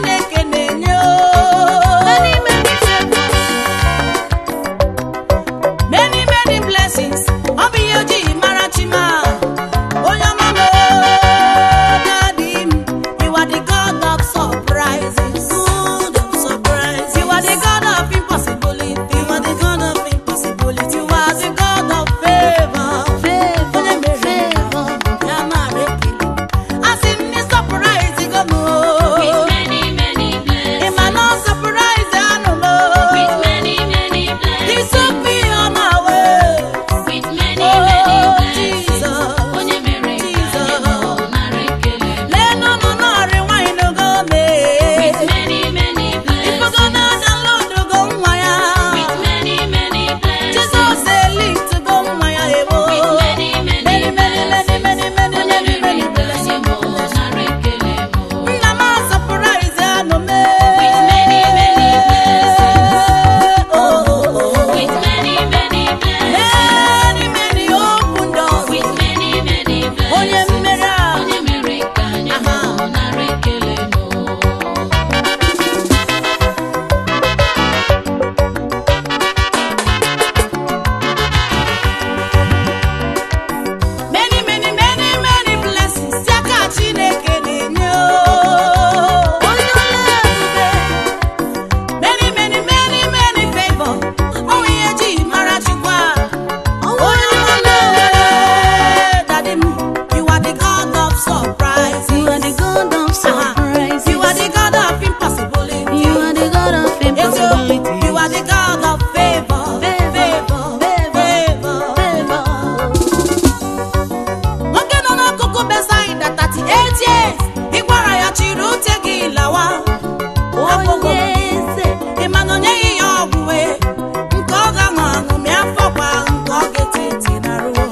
chineke na-enye o. Many, many favors. many many blessings ọ bụ ihe ojii mara chima onye ọma m dadi m you are the god of surprises God of surprise. you are the god of impossibility You are the God of impossibility. you are the god of favor Favor, onye mere favor. ya mara ekele asị m ni surprise go m With many, many ị ma blessings. na surprise anụ m With many, many He blessings. took me on my way With many, Oh, many blessings. Jesus. Onye mere ka anyị mụ nara ekele. leenụ nụ nọrị nwanyị n'ogo mee With many, many Ifugo blessings. na download go nwa ya. With many, many blessings. Jesus elite go nwa ya ewo. With many, many Many, many, many, many, many, Onye many, mere many ka anyị mụ blessings. nara ekele mụ. Nna m surprise anụ me. With many, many blessings. Oh, oh, oh. With many, many blessings. Many, many open doors. With many, many Onye blessings. mmeri a. Onye mere ka anyị mụ nara ekele mụ. Many, many, many, many blessings. Ya ka Chineke na-enye o. Onye ọla ebube. Many, many, many, many favor. Ọ bụ ihe ji mara Chukwu a. Onye ọla ebube. Daddy m, you are the God of surprise. You are the God of surprise. You are the God of impossibility. You are the God of Eziokwu, impossibility. You are the God of favor. Favor, Favor. Favor. nwoke nọ n'akụkụ Besaida 38 years ị gwara ya chịrị ute gị lawa Onye eze. ị ma na o nyeghị ya ọgwụ wee nke ọ ga-aṅụ aṅụ mịa afọ kwa nke ọ ga-eti eti na ruo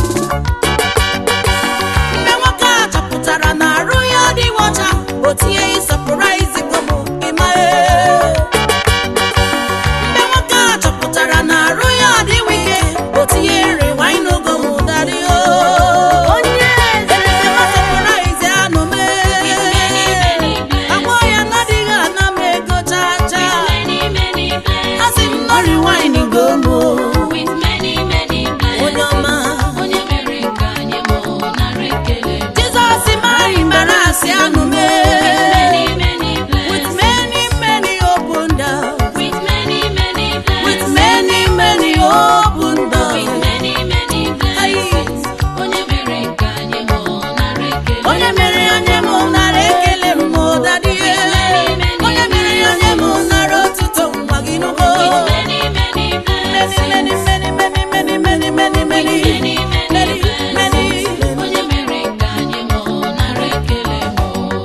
mgbe nwoke a chọpụtara na arụ ya adịghị ọcha o tinye ịsọpụraizi gomo ịma ee. mgbe nwoke a chọpụtara na arụ ya adịghị ike o tinye nri waịn gomo dadị o Onye eze. Surprise anụ mee. Agwọ ya n'adịghị ana m ego chaa chaa. Many, many blessings. Asị m nọrị wine gomo. With many, many Onye ọma. blessings. Onye mere ka anyị mụ nara ekele mụ. Jizọs mara mbara asị anụ Many, mee. many With blessings. many many open doors. With many, many With blessings. many many open With doors. many, many blessings. Onye mere ka anyị mụ nara ekele Onye mere onye m nara ekele m dadie. Onye mere onye m nara otuto nwa gị n'ugbo. With many, many Many blessings. many many many many many many many Many, many many many blessings. Onye mere ka anyị mụ nara ekele mụ.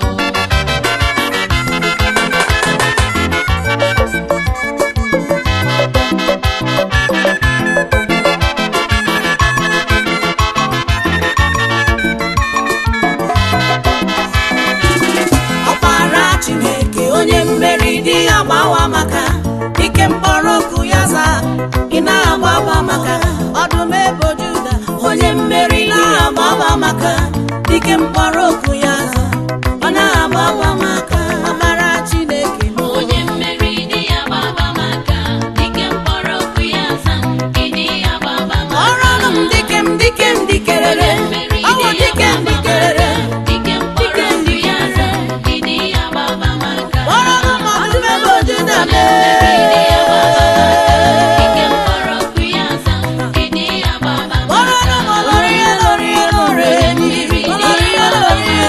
ọkpara chineke onye mmeri dị ya gbawa maka ike mkpọrọ oku ya zaa ị na-agbaba maka ọdụm ebo juda onye mmeri na-agbaba maka ike mkpọrọ oku ya zaa ọ na-agbaba maka ọkpara chineke m Onye mmeri dị ya gbaba maka dike mkpọrọ okwu ya za ịdị ya gbaba ọrụ ọnụ m dike m dike m dikerere ọwụ dike m dikerere dike mkpọrọ okwu ya za ịdị ya gbaba maka ọrụ ọnụ m ọdụm ebo juda Ịdị ya gbaba maka dike mee mkpọrọ okwu ya za ịdị ya gbaba ọrụ ọnụ m maka ọlọrọ ihe lọrọ ihe lọrọ enyi ọlọrọ ihe lọrọ ihe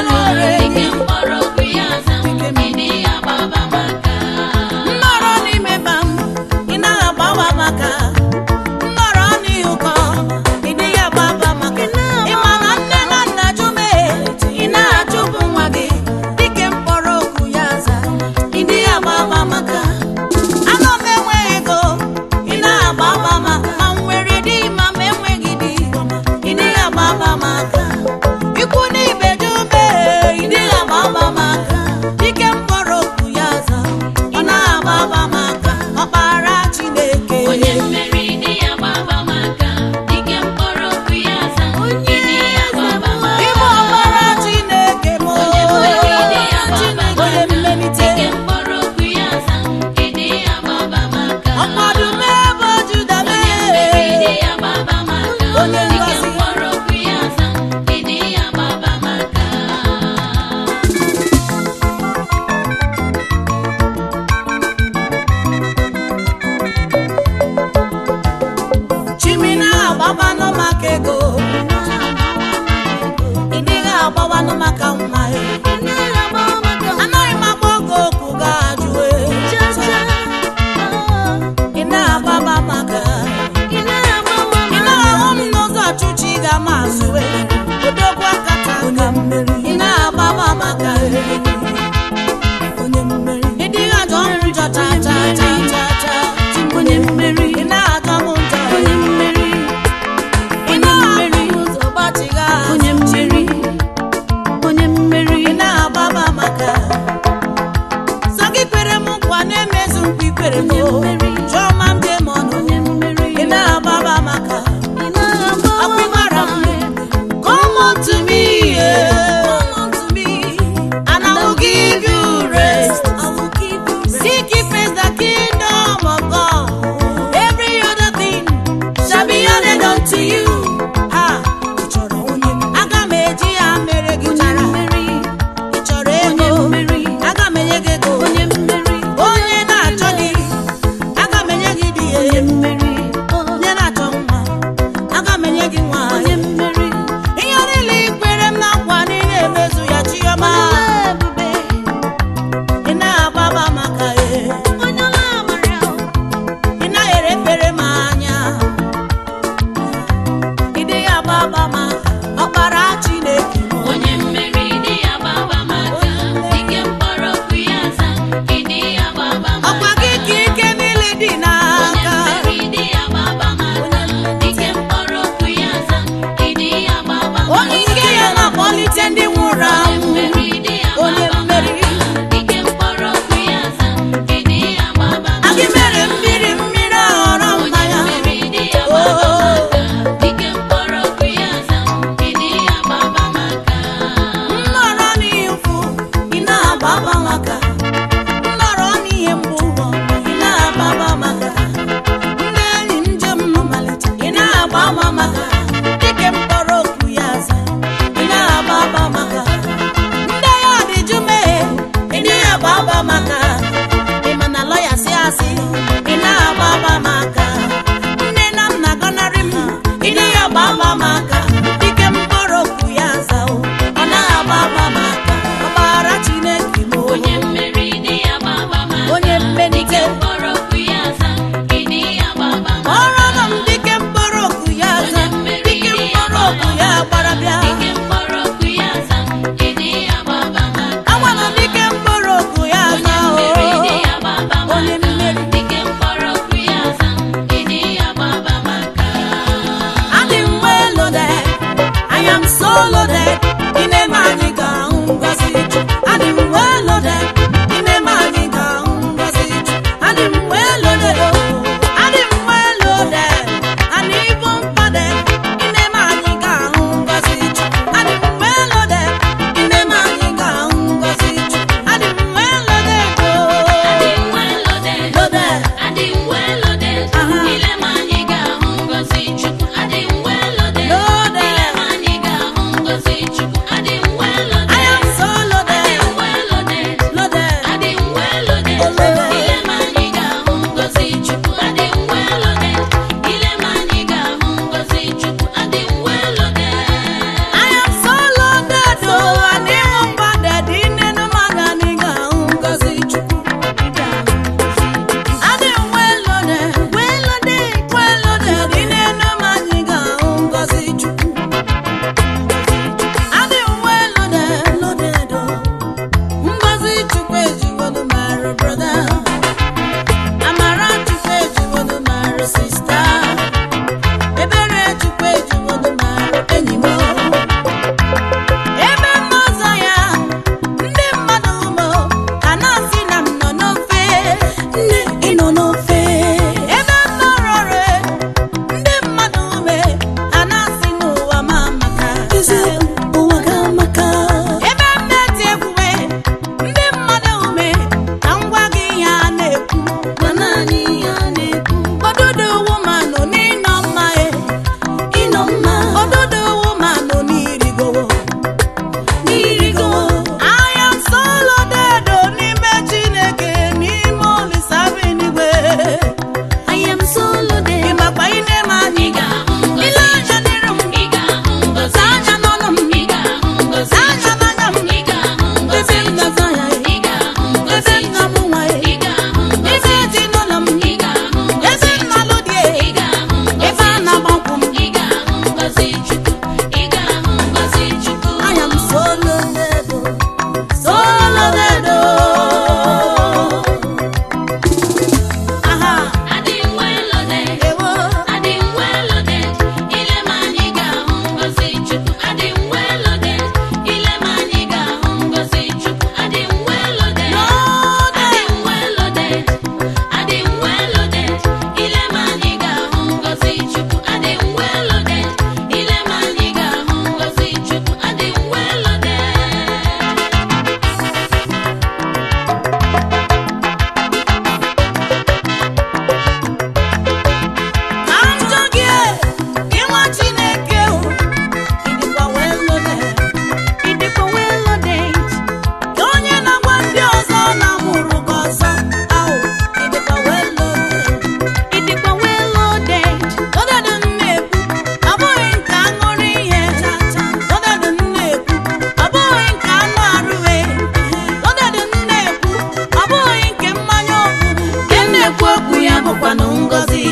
gị kwere m nkwa na-emezu nkwa ikwere m Onye mmeri. jụọ ma m dị m ọnụ onye mmeri ị na-agbaba maka ị na-agba Ọkwa ị mara m. come unto me yeah. Come unto me, and I will give you rest I will give you rest. Seek ye first the kingdom of God. Every other thing shall be added unto you. Ah, ị chọrọ onye mmeri? Aga m eji ya mere gị Onye mara. mmeri, Ị chọrọ onye ego? mmeri, Aga m enye gị ego. onye mmeri, Onye na-achọ di, aga m enye gị di.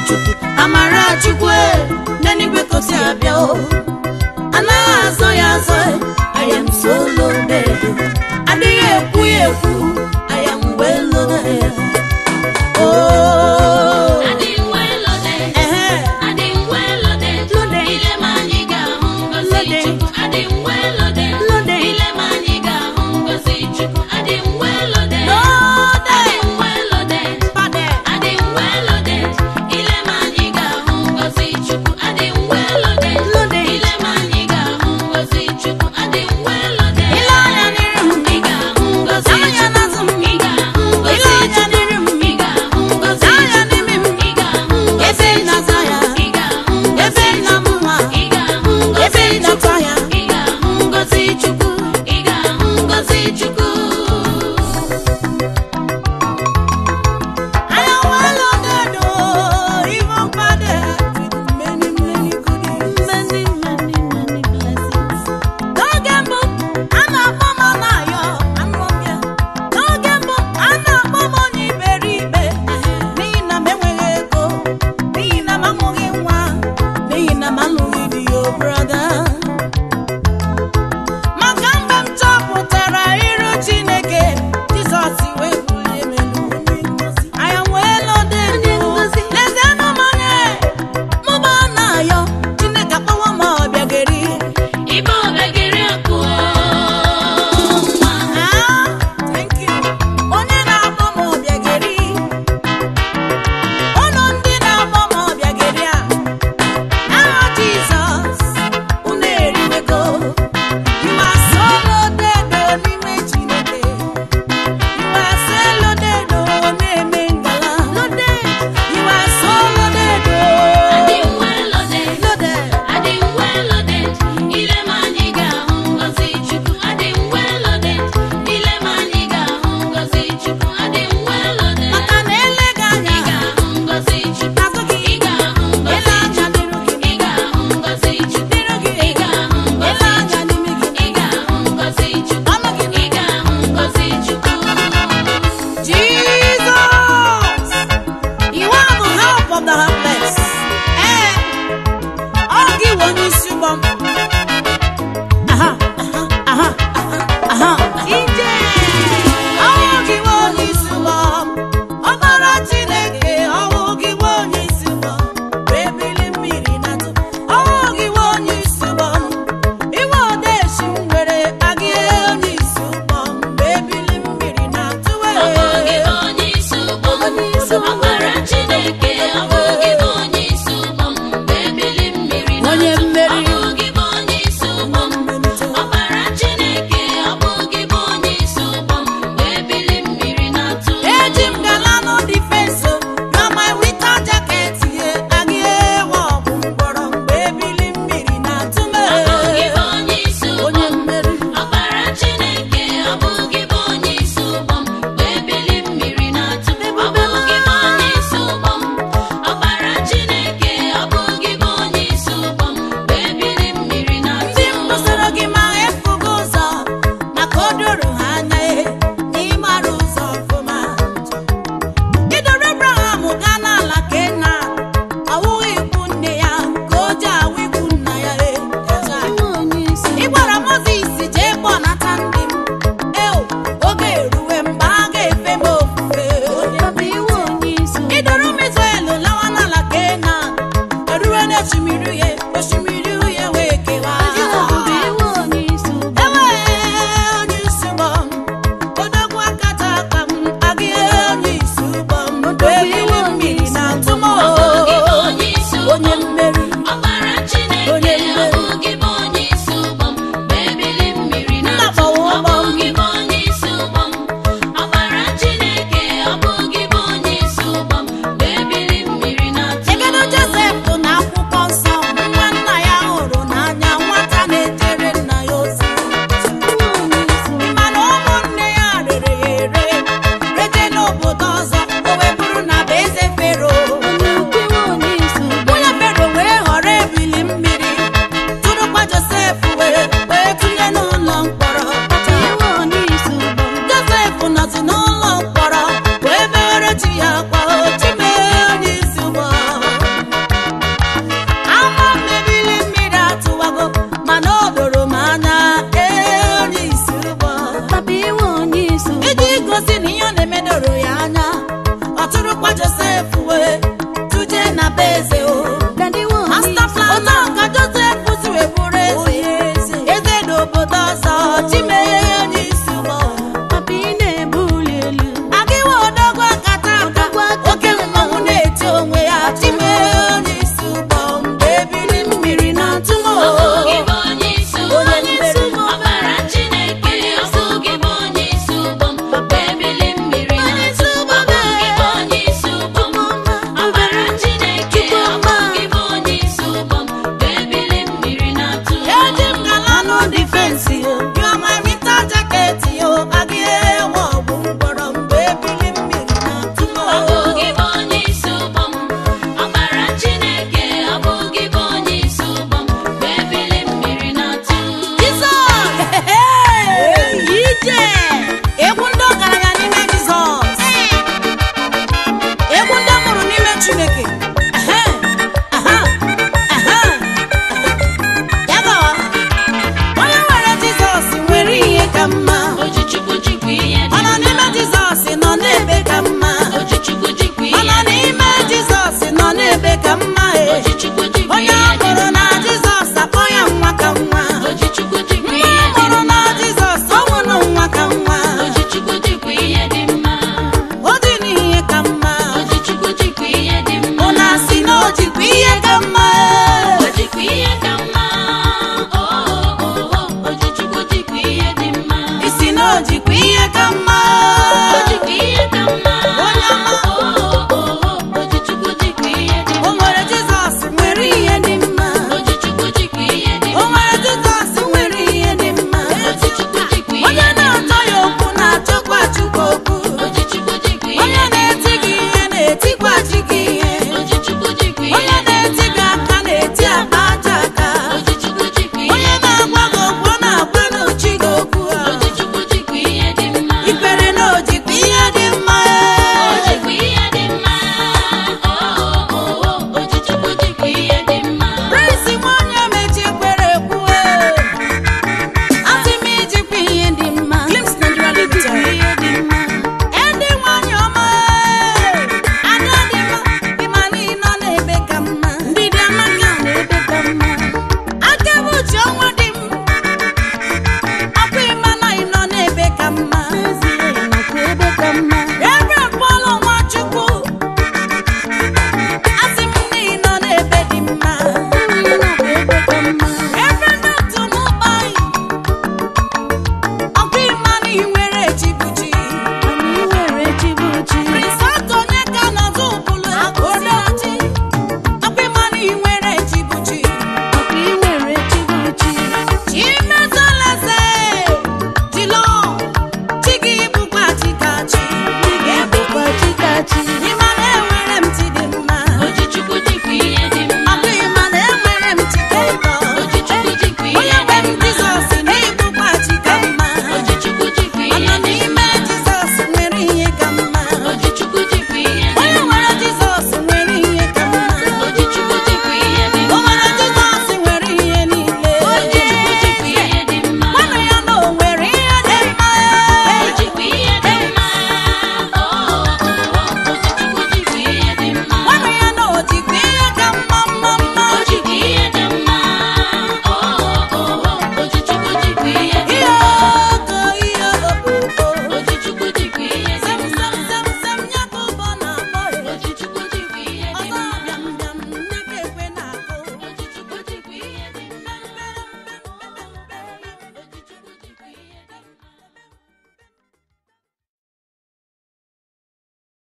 chukwu amara chukwu e, n'eluigwe ka o si abịa o anaghị azọ ya azọ e, I am so loaded adịghị ekwu ya ekwu I am well loaded oh Adị well loaded. ehe Adị well loaded. Loaded. Ile ma anyị ga-ahụ ngọzi Loaded. Chukwu. Adị well loaded. Loaded. Ile ma anyị ga-ahụ ngọzi Chukwu. Adị well loaded. Loaded. Adị well loaded. Pade. Adị well loaded. Ile ma anyị ga-ahụ ngọzi Chukwu. Adị well loaded. Loaded. Ile ma anyị ga-ahụ ngọzi Chukwu. Adị well loaded. Ile anya n'iru m. Ị ga-ahụ ngọzi Anya Chukwu. n'azụ m. Ị ga-ahụ ngọzi Ile anya Chukwu. n'iru m. Ị ga-ahụ ngọzi Anya Chukwu. n'imi m. Ị ga-ahụ ngọzi Ebe m na-aza ya. Ị ga-ahụ Ebe ngọzi m na-amụ nwa. Ị ga-ahụ Ebe ngọzi m na-atọ ya. Ị ga-ahụ ngọzi Chukwu. Ị ga-ahụ ngọzi Chukwu. I am well loaded, oh, even padded with many, many goodies. Many, many, many blessings. N'oge mbụ, a na-akpọ m ọnayọ, anụọbịa. N'oge mbụ, a na-akpọ m onye iberibe. N'ihi na m enweghị ego, n'ihi na m amụghị nwa, n'ihi na m alụghị di, oh, brother. maka mgbe m chọpụtara iru chineke jizọs wee bulie m elu onye ngozi anya wee lode lezienụ m anya mụba na-ayọ chineke akpọwa m ọbịageri Ibe obegiri akụ nwa. Ah, thank you. onye na-akpọ m ọbịageri ụlọ ndị na-akpọ m ọbịageri a aha jizọs unu eriwego You are so loaded oh, n'ime Chineke. You are so loaded oh, na-eme ngala. You are so loaded Adị oh, well loaded. loaded. Adị well loaded. Ile ma anyị ga-ahụ ngọzi Chukwu. Adị well loaded. Ile ma anyị ga-ahụ ngọzi Chukwu. Adị well loaded. Maka na eleghị anya, Ị ga-ahụ ngọzi Chukwu. n'azụ gị, Ị ga-ahụ ele ngọzi anya Chukwu. n'iru gị, Ị ga-ahụ ngọzi Chukwu. n'iru gị, Ị ga-ahụ ele ngọzi anya Chukwu. n'ime gị. Ị ga-ahụ ngọzi Chukwu. Ọnụ gị Ị ga-ahụ ngọzi Chukwu. Jesus, you are the help of the helpless. Eh, ọ gị bụ onye isi ụgbọ m.